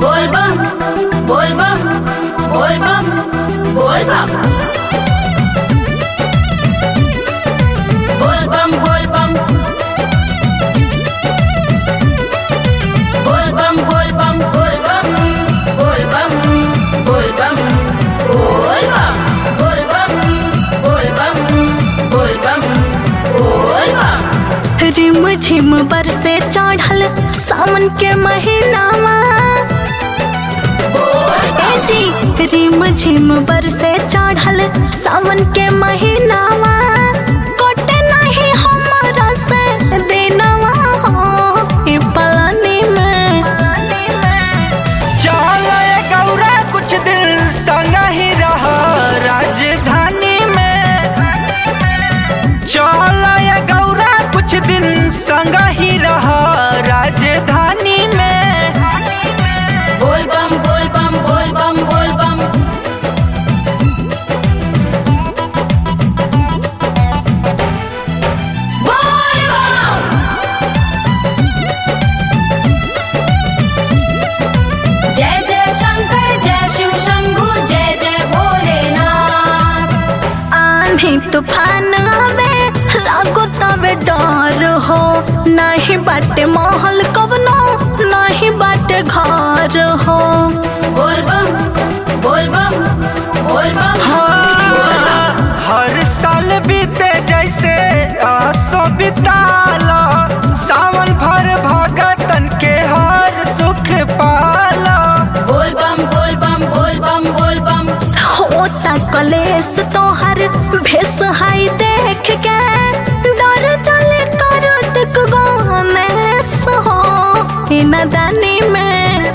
बोलबम बोलबम बोलबम बोलबम बोलबम बोलबम बोलबम बोलबम बोलबम बोलबम बोलबम बोलबम बोलबम बोलबम बोलबम बोलबम रिम झिम बरसे चढ़ल सावन के महीनावा ए जी रिम झिम बरसे चढ़ल सावन के महीनावा कोटे नहीं हमरा से देनवा हो ई पलानी में चल ए गौरा कुछ दिन संग ही रह राजधानी में चल ए गौरा कुछ दिन संग ही रह राजधानी में बोलबम बोलबम बोलबम बोलबम बोलबम जय जय शंकर जय शिव शंभु जय जय भोलेनाथ आंधी तूफान आवे लागो तबे डर हो नहीं बाटे महल कवनो नहीं बाटे घर हो बोलबम बोलबम बोलबम हाँ, हर साल बीते जैसे आसो बिताला सावन भर भगतन के हर सुख पाला बोलबम बोलबम बोलबम बोलबम होता कलेस तोहर भेस हाई देख के डर चले कर तक गनेस हो ई नदानी में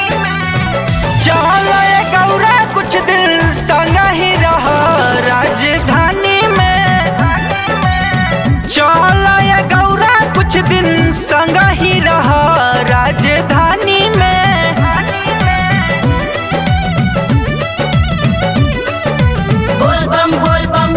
चल ए गौरा कुछ दिन संग ही रह राजधानी में चल ए गौरा कुछ दिन संग ही रह राजधानी में बोलबम बोलबम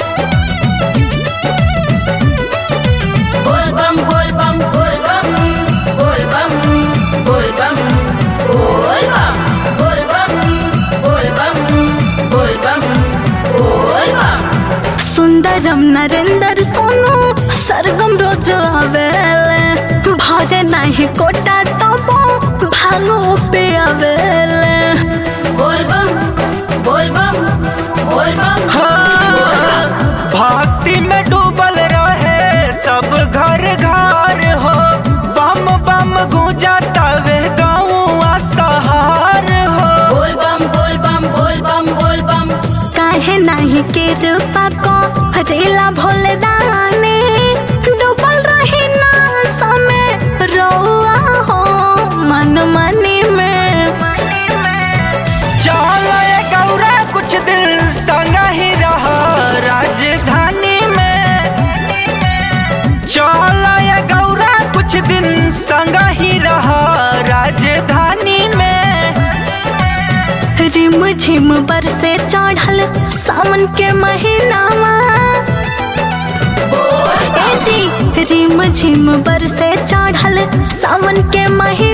बोलबम बोलबम बोलबम बोलबम बोलबम बोलबम बोलबम बोलबम बोलबम बोलबम सुंदरम नरेंद्र सोनू सरगम रोज आवेले भरे नहीं कोटा तबो भांगो पे आवेले बोलबम बोलबम बोलबम हाँ, भक्ति में डूबल रहे सब घर घर हो बम बम गूंजा तवे गौआ सहार हो बोलबम बोलबम बोलबम बोलबम काहे नहीं कृपा को रेला भोले दाने डूबल रही ना समय रौआ हो मन मनी में चल ए गौरा कुछ दिन संग ही रह राजधानी में चल ए गौरा कुछ दिन संग ही रह राजधानी में रिम झिम बरसे चढ़ल सावन के महीनावा ए जी रिम झिम बरसे चढ़ल सावन के महीना